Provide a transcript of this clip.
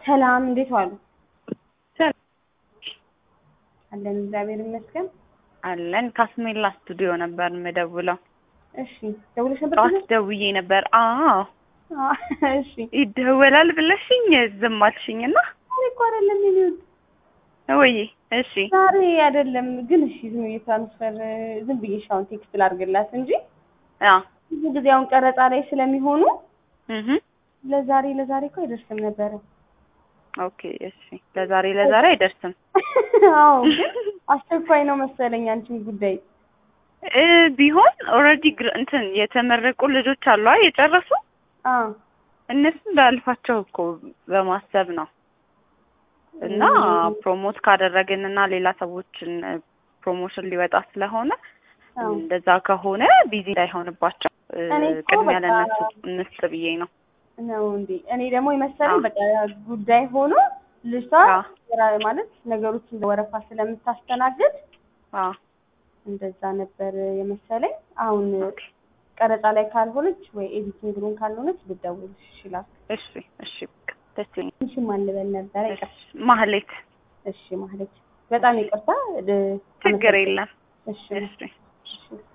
ሰላም እንዴት ዋሉ? ሰላም አለን እግዚአብሔር ይመስገን። አለን። ካስሜላ ስቱዲዮ ነበር የምደውለው። እሺ ደውለሽ ነበር? ጠዋት ደውዬ ነበር። አዎ አዎ፣ እሺ ይደወላል ብለሽኝ ዝም አልሽኝና ዛሬ እኮ አይደለም የሚሉት ወይ እሺ ዛሬ አይደለም ግን እሺ ዝም ብዬ ትራንስፈር ዝም ብዬሽ አሁን ቴክስት ላድርግላት እንጂ አ ብዙ ጊዜ አሁን ቀረጻ ላይ ስለሚሆኑ እህ ለዛሬ ለዛሬ እኮ አይደርስም ነበረ። ኦኬ እሺ ለዛሬ ለዛሬ አይደርስም አዎ ግን አስቸኳይ ነው መሰለኝ አንቺም ጉዳይ እ ቢሆን ኦልሬዲ እንትን የተመረቁ ልጆች አሉ አ የጨረሱ አ እነሱ እንዳልፋቸው እኮ በማሰብ ነው እና ፕሮሞት ካደረግን እና ሌላ ሰዎችን ፕሮሞሽን ሊወጣ ስለሆነ አዎ እንደዛ ከሆነ ቢዚ እንዳይሆንባቸው እ እኔ እኮ ቅድሚያ በቃ- ለእነሱ እንስጥ ብዬ ነው። ነው እንዴ? እኔ ደግሞ የመሰለኝ አዎ። በቃ ጉዳይ ሆኖ ልጅቷ አዎ። ስራ ማለት ነገሮች እንደ ወረፋ ስለምታስተናግድ አ እንደዛ ነበር የመሰለኝ። አሁን ኦኬ ቀረጻ ላይ ካልሆነች ወይ ኤዲቲንግ ሩም ካልሆነች ልደውልሽ ይችላል። እሺ እሺ በቃ ደስ ይለኛል። ትንሽም አልበል ነበረ። እሺ ማህሌት እሺ ማለች በጣም ይቅርታ። እ- ችግር የለም። እሺ እሺ እሺ